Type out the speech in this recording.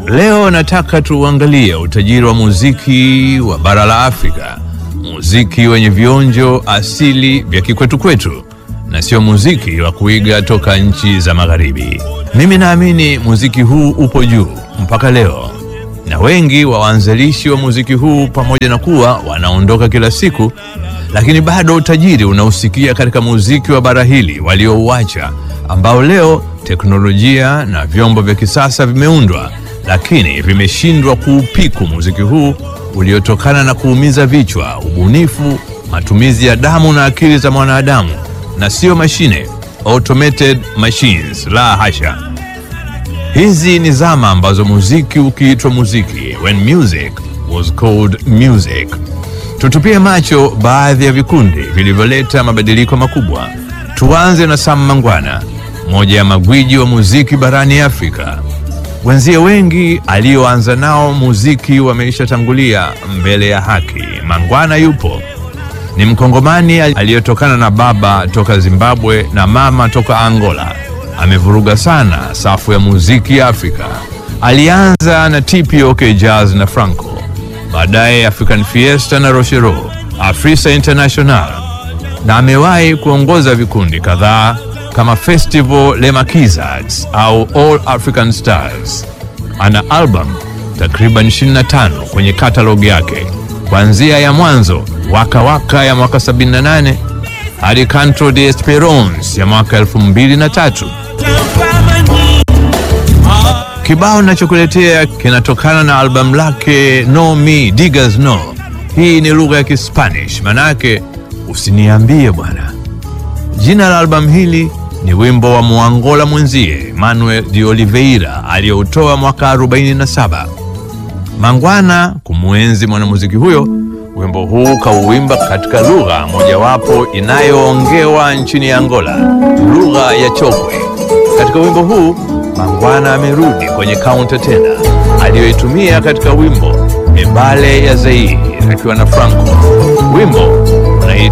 Leo nataka tuangalie utajiri wa muziki wa bara la Afrika, muziki wenye vionjo asili vya kikwetu kwetu na sio muziki wa kuiga toka nchi za magharibi. Mimi naamini muziki huu upo juu mpaka leo, na wengi wa waanzilishi wa muziki huu, pamoja na kuwa wanaondoka kila siku, lakini bado utajiri unausikia katika muziki wa bara hili waliouacha, ambao leo teknolojia na vyombo vya kisasa vimeundwa, lakini vimeshindwa kuupiku muziki huu uliotokana na kuumiza vichwa, ubunifu, matumizi ya damu na akili za mwanadamu na sio mashine, automated machines. La hasha! Hizi ni zama ambazo muziki ukiitwa muziki, when music was called music. Tutupie macho baadhi ya vikundi vilivyoleta mabadiliko makubwa. Tuanze na Sam Mangwana, moja ya magwiji wa muziki barani Afrika. Wenzie wengi alioanza nao muziki wameishatangulia mbele ya haki. Mangwana yupo ni Mkongomani aliyetokana na baba toka Zimbabwe na mama toka Angola. Amevuruga sana safu ya muziki ya Afrika. Alianza na TPOK Jazz na Franco, baadaye African Fiesta na Rochero, Afrisa International, na amewahi kuongoza vikundi kadhaa kama Festival Le Maquisards au All African Stars. Ana album takriban 25 kwenye katalogi yake kuanzia ya mwanzo Waka Waka ya mwaka 78 hadi Canto de Esperance ya mwaka 2003. Kibao nachokuletea kinatokana na albamu lake No Me Digas No. Hii ni lugha ya Kispanish, manake usiniambie bwana. Jina la albamu hili ni wimbo wa Muangola mwenzie Manuel de Oliveira aliyoutoa mwaka 47. Mangwana kumwenzi mwanamuziki huyo wimbo huu kauimba katika lugha mojawapo inayoongewa nchini Angola, lugha ya Chokwe. Katika wimbo huu Mangwana amerudi kwenye kaunta tena aliyoitumia katika wimbo Mibale ya Zaire akiwa na Franco. Wimbo